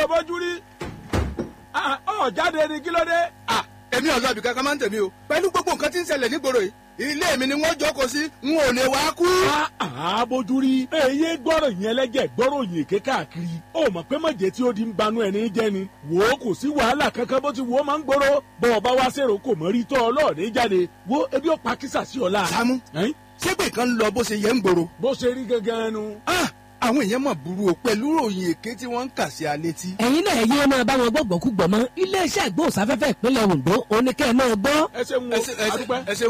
bójú rí Ah, ọ jáde ni kí ló dé. à èmi ọ̀sán ibì kankan máa ń tẹ̀mí o pẹ̀lú gbogbo nǹkan tí ń ṣẹlẹ̀ nígboro yìí ilé mi ni wọ́n jókòó sí n ò lè wá kú. Ah, bójú rí. èyí gbọ́rọ̀ yẹn lẹ́jẹ̀ gbọ́rọ̀ yìí ké káàkiri. ó mọ̀ pé mọ̀jẹ̀ tí ó di ń banú ẹni jẹ́ ni. wò ó kò sí wàhálà kankan bó ti wò ó máa ń gbòòrò. bọ́ ọ bá wá sèrò kò mọ̀ rí tọ́ ọlọ́ọ̀dẹ́ jáde. wo ebi ó pa kísà sí ọ̀la. Sàámú Ẹ́n? ṣégbè kan lọ bó ṣe yẹ ń gbòòrò. bó ṣe rí gangan nu. Ah, àwọn èèyàn mọ̀ burú o pẹ̀lú ròyìn èké tí wọ́n ń kà sí alé tí. ẹ̀yin náà yé máa bá wọn gbọ́gbọ́ kú gbọ́ mọ́ iléeṣẹ́ ìgbóhùnsáfẹ́fẹ́ ìpínlẹ̀ Ondo oníkẹ́ náà gbọ́. ẹ ṣe ń wo ẹ ṣe- ẹ ṣe- àdúpẹ́. ẹ ṣe